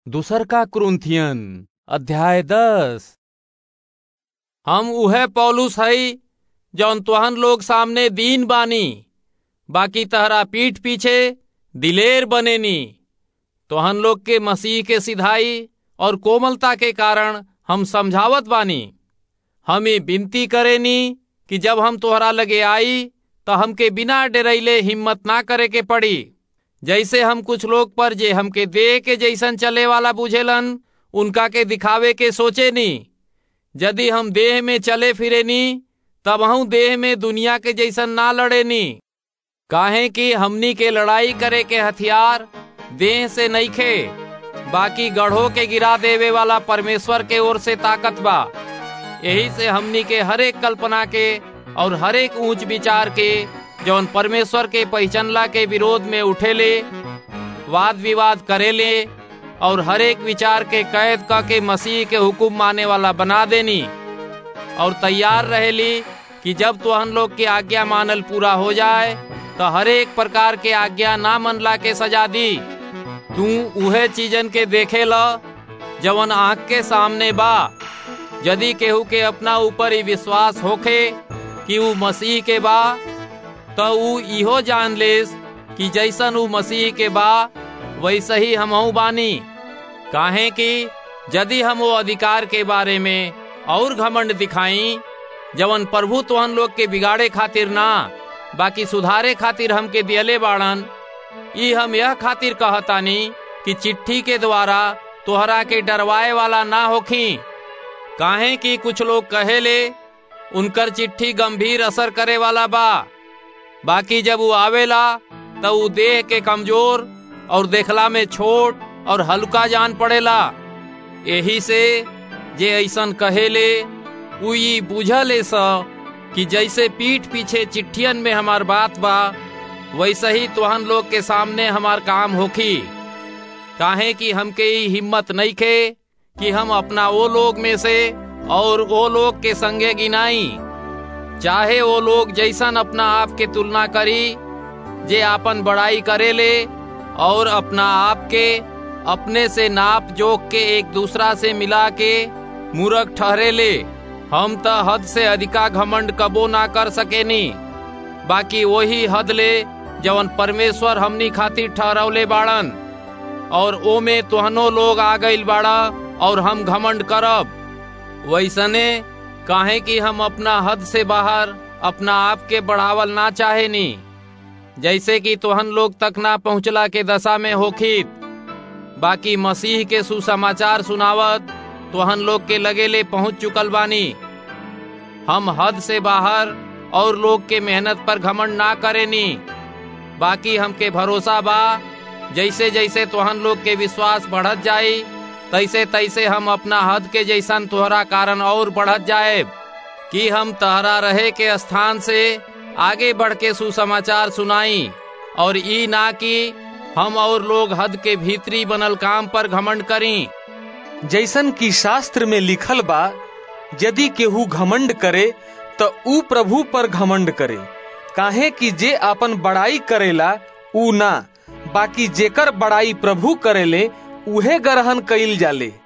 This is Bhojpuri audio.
दूसर का क्रुंथियन अध्याय दस हम उहे पौलुस हई जौन तुहन लोग सामने दीन बानी बाकी तहरा पीठ पीछे दिलेर बनेनी तुहन लोग के मसीह के सिधाई और कोमलता के कारण हम समझावत बानी हम ये विनती करेनी कि जब हम तोहरा लगे आई तो हमके बिना डरैले हिम्मत ना करे के पड़ी जैसे हम कुछ लोग पर जे हमके देह के जैसन चले वाला बुझेलन उनका के दिखावे के सोचे नी यदि हम देह में चले फिरे नी तब हम देह में दुनिया के जैसन ना लड़े नी काहे कि हमनी के लड़ाई करे के हथियार देह से नहीं खे बाकी गढ़ो के गिरा देवे वाला परमेश्वर के ओर से ताकत बा यही से हमनी के हरेक कल्पना के और हरेक ऊंच विचार के जौन परमेश्वर के पहचानला के विरोध में उठेले वाद विवाद करेले और हरेक विचार के कैद क के मसीह के हुक्म माने वाला बना देनी और तैयार रहेली कि जब तो हम लोग के आज्ञा मानल पूरा हो जाए तो हरेक प्रकार के आज्ञा ना मनला के सजा दी तू उहे चीजन के देखे ल जवन आँख के सामने बा यदि केहू के अपना ऊपर ही विश्वास होखे कि ऊ मसीह के बा तो ऊ इहो जान लेस कि जैसन ऊ मसीह के बा वैसे ही हमहू बानी काहे कि यदि हम वो अधिकार के बारे में और घमंड दिखाई जवन प्रभु तोहन लोग के बिगाड़े खातिर ना बाकी सुधारे खातिर हमके दियले बाड़न ई हम यह खातिर कहतानी कि चिट्ठी के द्वारा तोहरा के डरवाए वाला ना होखी काहे कि कुछ लोग कहेले उनकर चिट्ठी गंभीर असर करे वाला बा बाकी जब वो आवेला तो वो देह के कमजोर और देखला में छोट और हल्का जान पड़ेला यही से जे ऐसन कहेले उ ई बुझले स कि जैसे पीठ पीछे चिट्ठियन में हमार बात बा वैसे ही तुहन लोग के सामने हमार काम होखी काहे कि हमके ई हिम्मत नहीं खे कि हम अपना वो लोग में से और वो लोग के संगे गिनाई चाहे वो लोग जैसन अपना आप के तुलना करी जे आपन बड़ाई करेले और अपना आप के अपने से नाप जोक के एक दूसरा से मिला के मूर्ख ठहरेले हम त हद से अधिका घमंड कबो ना कर सकेनी बाकी वही हद ले जवन परमेश्वर हमनी खातिर ठहरौले बाड़न और ओमे तुहनो लोग आ गईल बाड़ा और हम घमंड करब वैसने काहे कि हम अपना हद से बाहर अपना आप के बढ़ावल ना चाहे नी जैसे कि तुहन लोग तक ना पहुँचला के दशा में होखित बाकी मसीह के सुसमाचार सुनावत तुहन लोग के लगेले पहुँच चुकल बानी हम हद से बाहर और लोग के मेहनत पर घमंड ना करेनी बाकी हमके भरोसा बा जैसे जैसे तुहन लोग के विश्वास बढ़त जाई तैसे तैसे हम अपना हद के जैसन तोहरा कारण और बढ़त जाए कि हम तहरा रहे के स्थान से आगे बढ़ के सुसमाचार सुनाई और ई ना कि हम और लोग हद के भीतरी बनल काम पर घमंड करी जैसन की शास्त्र में लिखल बा यदि केहू घमंड करे तो ऊ प्रभु पर घमंड करे काहे कि जे आपन बड़ाई करेला ऊ ना बाकी जेकर बड़ाई प्रभु करेले उहे ग्रहण कइल जाले